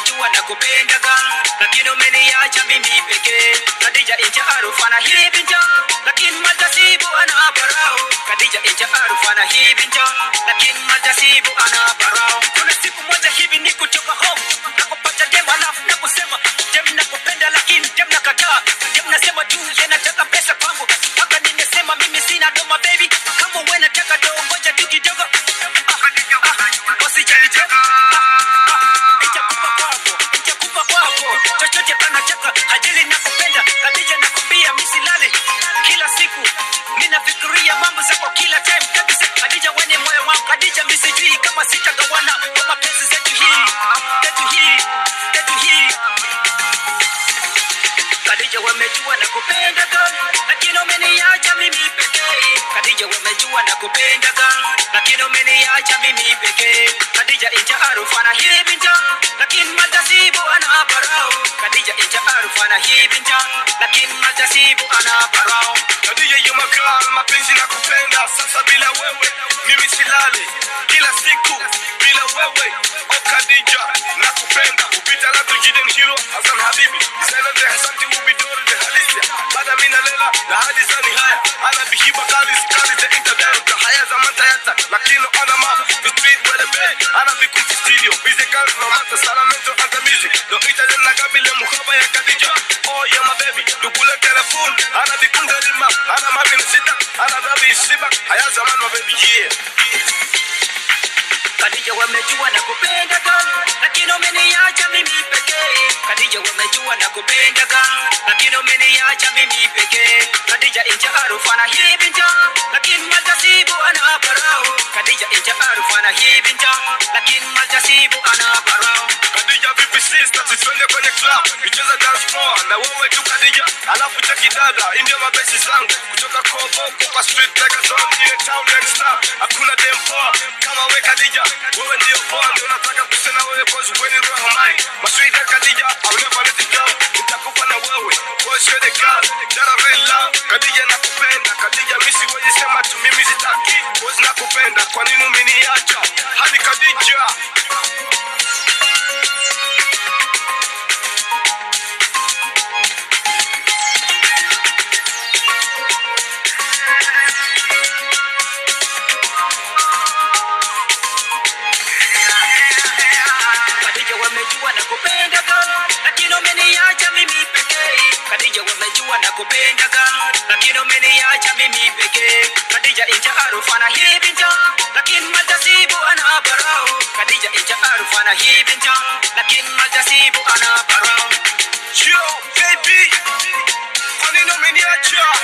wamejua na kupendaga lakini umeniacha mimi pekee kadija incha arufana hibinja lakini majasibu ana barao kadija incha arufana hibinja lakini majasibu ana barao kuna siku moja hivi ni kutoka home na kupata dem alafu na kusema dem nakupenda lakini dem nakataa dem nasema tu yanataka pesa kwangu mpaka nimesema mimi sina doma baby kama uwe nataka doo ngoja tu kidogo usijali tena nitakupa kwako nitakupa kwako chochote anataka hajili nakupenda kadija nakwambia misilale kila siku minafikiria mambo zako kila time kabisa kadija wenye moyo wangu kadija misijui kama sitagawana kwa mapenzi zetu hii zetu hii zetu hii Kadija wamejua na kupenda girl, lakini umeniacha mimi pekee. Kadija wamejua na kupenda girl, lakini umeniacha mimi pekee. Kadija incha arufana hii binja, lakini majasibu ana barao. Kadija incha arufana hii binja, lakini majasibu ana barao. Kadija you my girl, mapenzi na kupenda sasa bila wewe mimi silali kila siku bila wewe oh Kadija na kupenda upita la tujiden hero Hassan Habibi Zaina de Hasanti ubidori de halisia Bada mina lela na hadi zani haya Ana bihiba kali sikali de internet Da haya zaman tayata lakini ana ma The street where the bed Ana bikunti studio Busy girls no matter salamento anta music No Italian na kabile mukhaba ya Kadija Oh yeah my baby Dukule telefone Ana bikunga lima Ana mabin sita Ana dabi siba Haya zaman my baby yeah Kadija wamejua na kupenda girl, lakini umeniacha mimi pekee. Kadija wamejua na kupenda girl, lakini umeniacha mimi pekee. Kadija incha arufana hii binja, lakini majasibu ana barao. Kadija incha arufana hii binja, lakini majasibu ana barao. Kadija vipi sister, tutwende kwenye club icheza dance floor na wewe tu Kadija, alafu cheki dada, hii ndio mabesi zangu kutoka Koboko kwa street like a zone ile town next star, hakuna dem poa kama we Kadija, wewe ndio poa, ndio nataka kusema wewe cause when you roho mai masweet Kadija, I will never let it go, nitakufa na wewe cause you're the girl that I really love. Kadija nakupenda, Kadija mimi siwezi sema tu mimi sitaki cause nakupenda, kwa nini umeniacha hadi Kadija Kadija wamejua na kupenda girl, lakini umeniacha mimi pekee. Kadija wamejua na kupenda girl, lakini umeniacha mimi pekee. Kadija incha arufana hii binja, lakini majasibu ana barao. Kadija incha arufana hii binja, lakini majasibu ana barao. Yo, baby, kwa nini umeniacha?